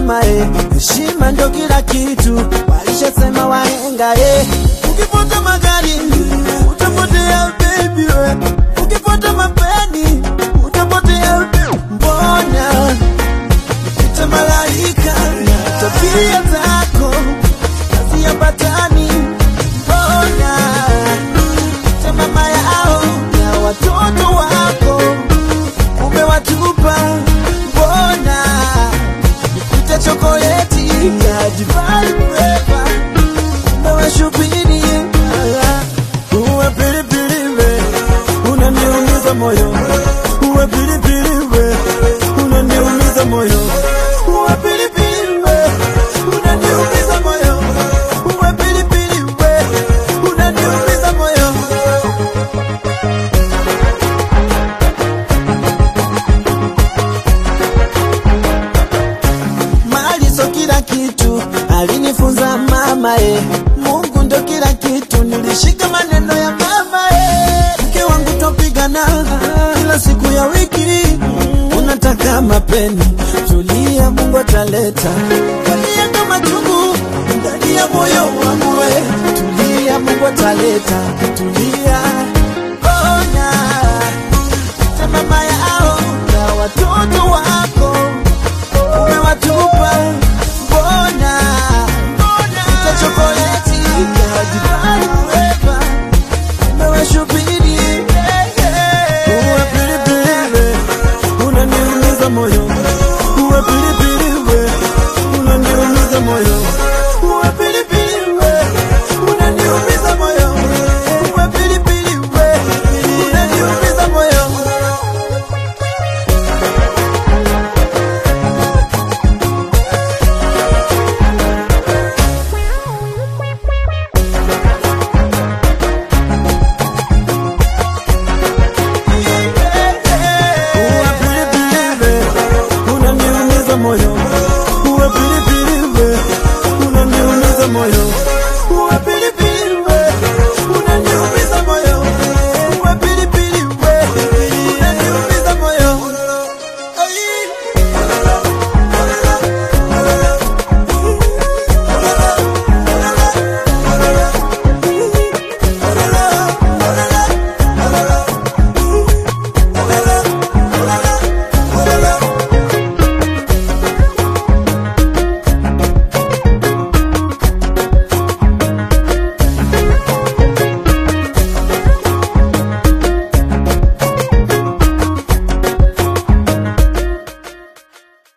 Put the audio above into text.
mama eh, heshima ndo kila kitu, walishasema wahenga eh. Ukifuata magari utapotea baby we, ukifuata mapeni utapotea mbona ita malaika tabia zako haziambatani, mbona ita mama yao na watoto wako umewatupa, mbona ita chokoleti ya divai mrefa umewashubiri uwe pilipili we unaniumiza moyo uwe pilipili we unaniumiza moyo uwe pilipili we unaniumiza moyo uwe pilipili we unaniumiza moyo mali so kila kitu alinifunza mama e mungu ndo kila kitu nilishika maneno ya mama e mke wangu topigana kila siku ya wiki unataka mapeni tulia mungu ataleta kalia kama chungu ndani ya moyo wangu we tulia mungu ataleta tulia ona ta mama yao na watoto wako umewatupa mbona ta chokoleti ya divai mrefa umewashubiri uwe pilipili we unaniumiza moyo uwe pilipili we unaniumiza moyo uwe pilipili we unaniumiza moyo uwe pilipili we unaniumiza moyo Uwe pilipili we, unaniumiza moyo. Uwe pilipili we, unaniumiza moyo.